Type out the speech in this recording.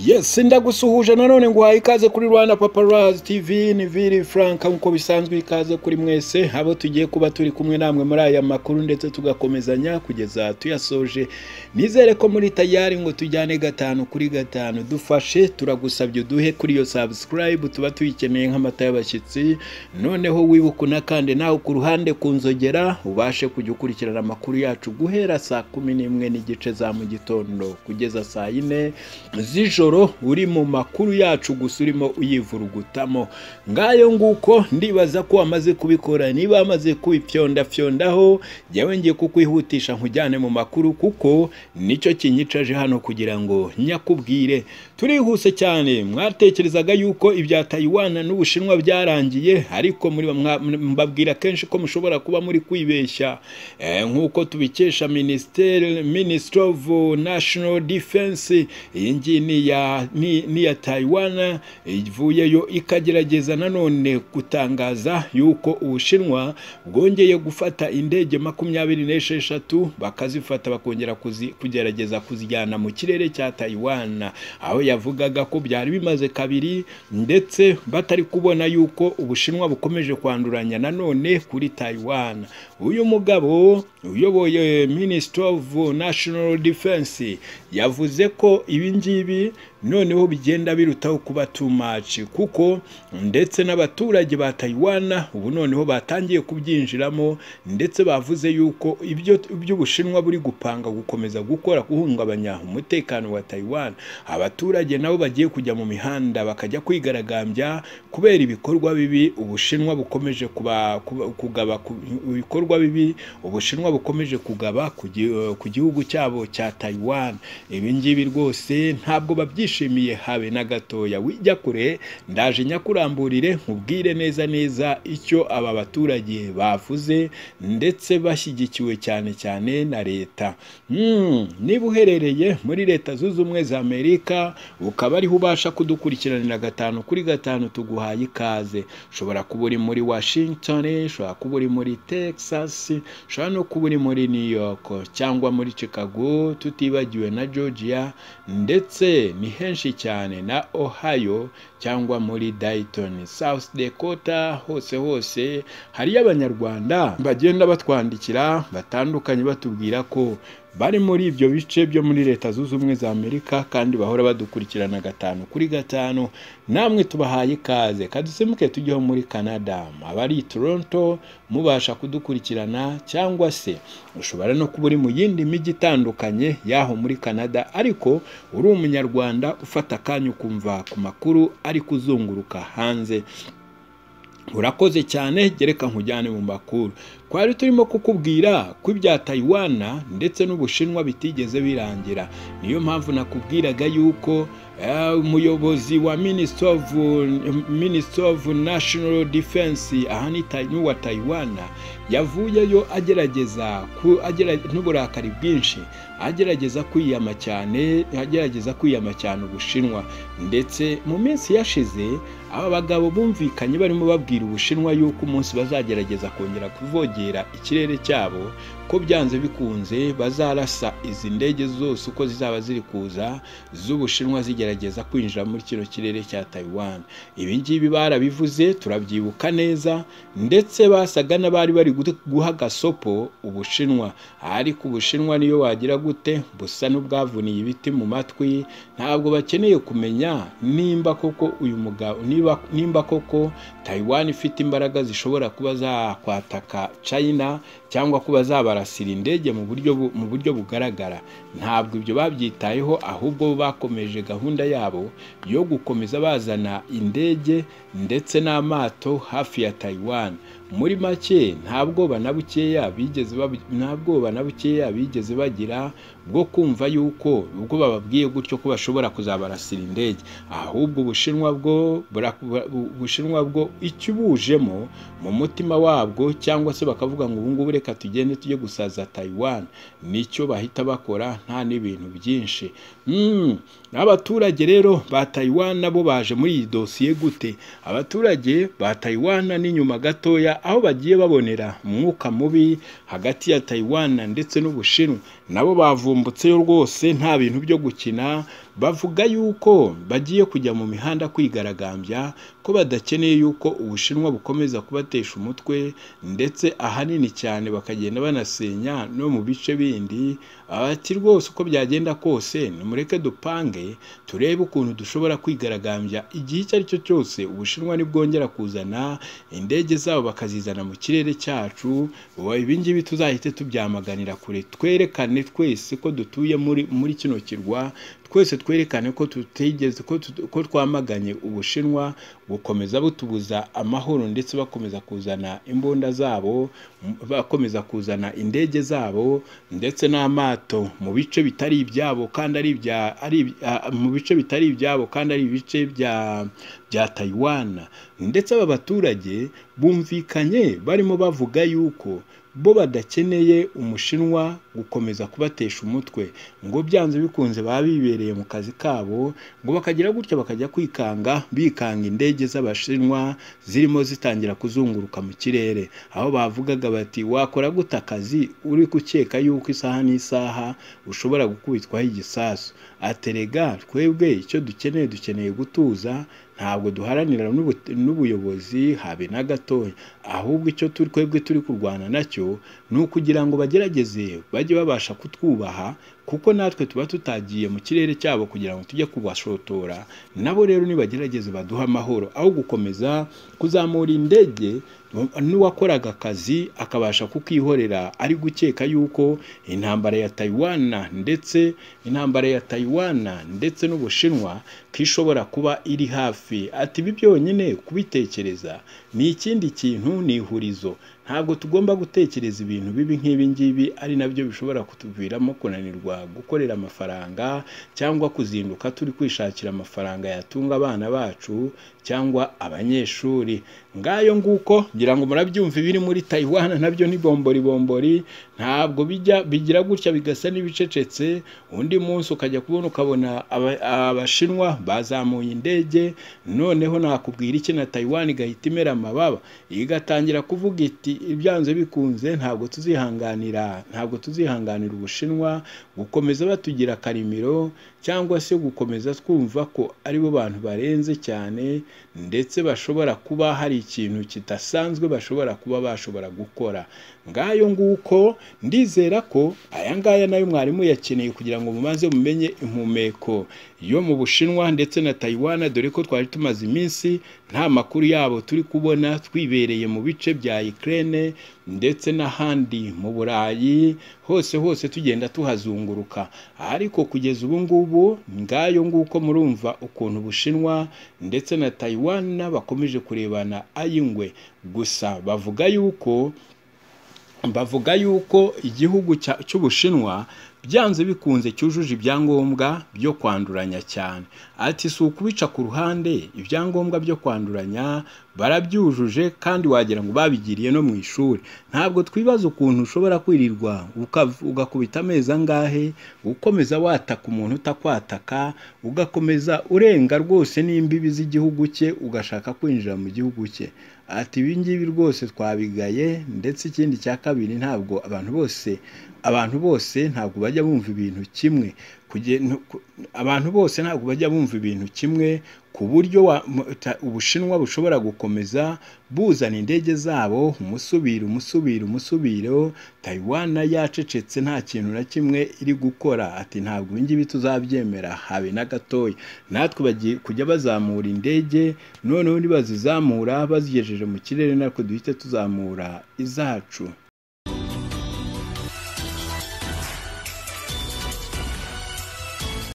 Yes ndagusuhuje nanone nguhaye ikaze kuri Rwanda Paparazzi TV ni Vili Frank nk'uko bisanzwe ikaze kuri mwese abo tugiye kuba turi kumwe namwe muri aya makuru ndetse tugakomezanya kugeza tuyasoje nizere ko muri tayari ngo tujyane gatanu kuri gatanu dufashe turagusabye uduhe kuri iyo subscribe tuba tuyikeneye nk'amata y'abashyitsi noneho wibuke unakande nawe ku ruhande ku nzogera ubashe kujya ukurikirana amakuru yacu guhera saa kumi n'imwe n'igice za mu gitondo kugeza saa yine z'ijoro uri mu makuru yacu gusa urimo uyivurugutamo ngayo nguko ndibaza ko wamaze kubikora niba wamaze kubipyondafyondaho jyawe ngiye kukwihutisha nkujyane mu makuru kuko nicyo kinyicaje hano kugira ngo nyakubwire turihuse cyane mwatekerezaga yuko ibya tayiwana n'ubushinwa byarangiye ariko muri mbabwira kenshi ko mushobora kuba muri kwibeshya nk'uko tubikesha minisiteri minisitiri ofu nashono defense iyi ngiyi ni iya tayiwana ivuyeyo ikagerageza nanone gutangaza yuko ubushinwa bwongeye gufata indege makumyabiri n'esheshatu bakazifata bakongera kugerageza kuzijyana mu kirere cya tayiwana aho yavugaga ko byari bimaze kabiri ndetse batari kubona yuko ubushinwa bukomeje kwanduranya nanone kuri tayiwana uyu mugabo uyoboye minisitiri ofu nashono defense yavuze ko ibi ngibi noneho bigenda birutaho kuba tumaci kuko ndetse n'abaturage ba tayiwana ubu noneho batangiye kubyinjiramo ndetse bavuze yuko ibyo ubushinwa buri gupanga gukomeza gukora guhungabanya umutekano wa tayiwana abaturage nabo bagiye kujya mu mihanda bakajya kwigaragambya kubera ibikorwa bibi ubushinwa bukomeje kugaba ibikorwa bibi ubushinwa bukomeje kugaba ku gihugu cyabo cya tayiwana ibi ngibi rwose ntabwo babyishimiye nishimiye habe na gatoya wijya kure ndaje nyakuramburire nkubwire neza neza icyo aba baturage bavuze ndetse bashyigikiwe cyane cyane na leta niba uherereye muri leta zunze ubumwe za amerika ukaba ariho ubasha kudukurikiranira gatanu kuri gatanu tuguhaye ikaze ushobora kuba uri muri washington ushobora kuba uri muri texas ushobora no kuba uri muri new york cyangwa muri chicago tutibagiwe na georgia ndetse ni henshi cyane na ohio cyangwa muri dayitoni south dakota hose hose hariyo abanyarwanda bagenda batwandikira batandukanye batubwira ko bari muri ibyo bice byo muri leta zunze ubumwe za amerika kandi bahora badukurikirana gatanu kuri gatanu namwe tubahaye ikaze kadusemuke tujyeho muri canada abari i toronto mubasha kudukurikirana cyangwa se ushobora no kuba uri mu yindi mijyi itandukanye y'aho muri canada ariko uri umunyarwanda ufata akanya ukumva ku makuru ari kuzunguruka hanze urakoze cyane gereka nkujyane mu makuru twari turimo kukubwira ko ibya tayiwana ndetse n'ubushinwa bitigeze birangira niyo mpamvu nakubwiraga yuko umuyobozi wa minisitiri ofu nashono defense aha ni uwa tayiwana yavuyeyo agerageza n'uburakari bwinshi agerageza kwiyama cyane agerageza kwiyama cyane ubushinwa ndetse mu minsi yashize aba bagabo bumvikanye barimo babwira ubushinwa yuko umunsi bazagerageza kongera kuvogera ikirere cyabo ko byanze bikunze bazarasa izi ndege zose uko zizaba ziri kuza z'ubushinwa zigerageza kwinjira muri kino kirere cya tayiwan ibi ngibi barabivuze turabyibuka neza ndetse basaga n'abari bari guha agasopo ubushinwa ariko ubushinwa niyo wagira gute busa n'ubwavuniye ibiti mu matwi ntabwo bakeneye kumenya nimba koko uyu mugabo nimba koko tayiwan ifite imbaraga zishobora kuba zakwataka china cyangwa kuba zabarasira indege mu buryo mu buryo bugaragara ntabwo ibyo babyitayeho ahubwo bakomeje gahunda yabo yo gukomeza bazana indege ndetse n'amato hafi ya Taiwan muri make nta bwoba na bukeya bigeze nta bwoba na bukeya bigeze bagira bwo kumva yuko ubwo bababwiye gutyo ko bashobora kuzabarasira indege ahubwo ubushinwa bwo ubushinwa bwo ikibujemo mu mutima wabwo cyangwa se bakavuga ngo ubungubu reka tugende tujye gusaza Taiwan nicyo bahita bakora nta n'ibintu byinshi abaturage rero ba Taiwan nabo baje muri iyi dosiye gute abaturage ba Taiwan n'inyuma gatoya aho bagiye babonera umwuka mubi hagati ya Taiwan ndetse n'ubushinwa nabo bavumbutseyo rwose nta bintu byo gukina bavuga yuko bagiye kujya mu mihanda kwigaragambya ko badakeneye yuko ubushinwa bukomeza kubatesha umutwe ndetse ahanini cyane bakagenda banasenya no mu bice bindi ati rwose uko byagenda kose nimureke dupange turebe ukuntu dushobora kwigaragambya igihe icyo ari cyo cyose ubushinwa nibwongera kuzana indege zabo bakazizana mu kirere cyacu ibingibi tuzahite tubyamaganira kure twerekane twese ko dutuye muri muri kino kirwa twese twerekane ko tutigeze ko twamaganye ubushinwa bukomeza butubuza amahoro ndetse bakomeza kuzana imbunda zabo bakomeza kuzana indege zabo ndetse n'amato mu bice bitari ibyabo kandi ari ibya ari mu bice bitari ibyabo kandi ari ibice bya bya Taiwan ndetse aba baturage bumvikanye barimo bavuga yuko bo badakeneye umushinwa gukomeza kubatesha umutwe ngo byanze bikunze baba bibereye mu kazi kabo ngo bakagira gutya bakajya kwikanga bikanga indege z'abashinwa zirimo zitangira kuzunguruka mu kirere aho bavugaga bati wakora gute akazi uri gukeka yuko isaha n'isaha ushobora gukubitwaho igisasu aterega twebwe icyo dukeneye dukeneye gutuza ntabwo duharanira n'ubuyobozi habe na gatoya ahubwo icyo turi twebwe turi kurwana nacyo ni ukugira ngo bagerageze bajye babasha kutwubaha kuko natwe tuba tutagiye mu kirere cyabo kugira ngo tujye kubashotora nabo rero nibagerageze baduhe amahoro aho gukomeza kuzamura indege n'uwakoraga akazi akabasha kukihorera ari gukeka yuko intambara ya tayiwana ndetse intambara ya tayiwana ndetse n'ubushinwa kishobora kuba iri hafi ati ibi byonyine kubitekereza ni ikindi kintu ni ihurizo ntabwo tugomba gutekereza ibintu bibi nk'ibi ngibi ari nabyo bishobora kutuviramo kunanirwa gukorera amafaranga cyangwa kuzinduka turi kwishakira amafaranga yatunga abana bacu cyangwa abanyeshuri ngayo nguko ngira ngo murabyumva ibiri muri Taiwan nabyo ni bombori bombori ntabwo bijya bigira gutya bigasa n'ibicecetse undi munsi ukajya kubona ukabona abashinwa bazamuye indege noneho nakubwira iki na Taiwan igahita imera amababa igatangira kuvuga iti ibyanze bikunze ntabwo tuzihanganira ntabwo tuzihanganira ubushinwa gukomeza batugira karimiro cyangwa se gukomeza twumva ko aribo bantu barenze cyane ndetse bashobora kuba hari ikintu kidasanzwe bashobora kuba bashobora gukora ngayo nguko ndizera ko aya ngaya nayo mwarimu yakeneye kugira ngo mumaze mumenye impumeko yo mu bushinwa ndetse na tayiwana dore ko twari tumaze iminsi nta makuru yabo turi kubona twibereye mu bice bya ikirere ndetse n'ahandi mu burayi hose hose tugenda tuhazunguruka ariko kugeza ubu ngubu ngayo nguko murumva ukuntu ubushinwa ndetse na tayiwana bakomeje kurebana ay'ingwe gusa bavuga yuko bavuga yuko igihugu cy'ubushinwa byanze bikunze cyujuje ibyangombwa byo kwanduranya cyane ati si ukubica ku ruhande ibyangombwa byo kwanduranya barabyujuje kandi wagira ngo babigiriye no mu ishuri ntabwo twibaza ukuntu ushobora kwirirwa ugakubita amezi angahe ukomeza wataka umuntu utakwataka ugakomeza urenga rwose n'imbibi z'igihugu cye ugashaka kwinjira mu gihugu cye ati ibi ngibi rwose twabigaye ndetse ikindi cya kabiri ntabwo abantu bose abantu bose ntabwo bajya bumva ibintu kimwe abantu bose ntabwo bajya bumva ibintu kimwe ku buryo ubushinwa bushobora gukomeza buzana indege zabo umusubiro umusubiro umusubiro tayiwana yacecetse nta kintu na kimwe iri gukora ati ntabwo ibingibi tuzabyemera habe na gatoya natwe bagiye kujya bazamura indege noneho nibazizamura bazigejeje mu kirere natwe duhite tuzamura izacu